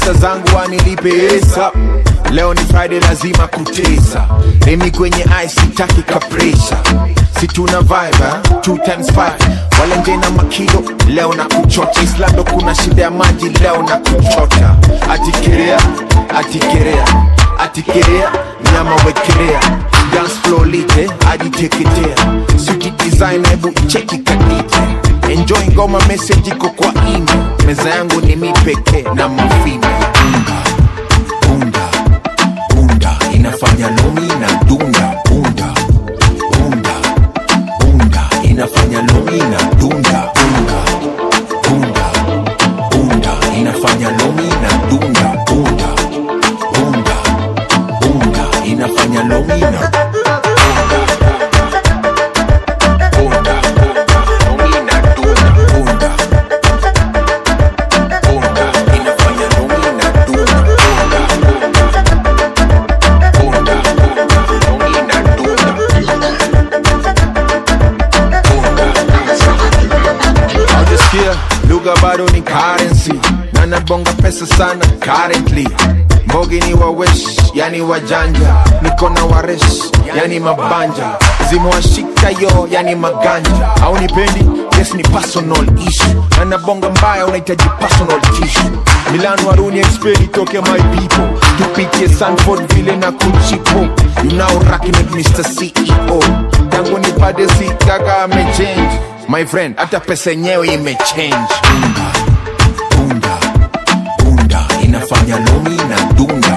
pesa zangu wanilipe hesa leo ni friday lazima kutesa remi kwenye ice sitaki kapresha si tuna vibe eh? two times five wale nje na makilo leo na kuchota islando kuna shida ya maji leo na kuchota atikerea atikerea atikerea nyama wekerea dance floor lite ajiteketea suti design hebu cheki kadite enjoy ngoma message iko kwa email meza yangu ni mi pekee na mafime unga bunda bunda inafanya lomi na dunda bunda bunda bunda inafanya lomi na dunda bunda bunda bunda inafanya lomi na dunda bunda bunda bunda inafanya lomi na bunda lomi na dunda bunda bunda inafanya lomi na dunda bunda bunda lomi na dunda Haujasikia lugha bado ni currency na nabonga pesa sana currently mbogi ni wawesh yani wajanja niko na waresh yani mabanja zimewashika yo yani maganja au nipendi yes ni personal issue na nabonga mbaya unahitaji personal tissue milan waruni expert itoke my people tupitie sanford vile na kuchipo you now rocking with mr ceo tangu nipade si kaka amechange my friend hata pesa yenyewe imechange bunda bunda bunda inafanya lomi na dunda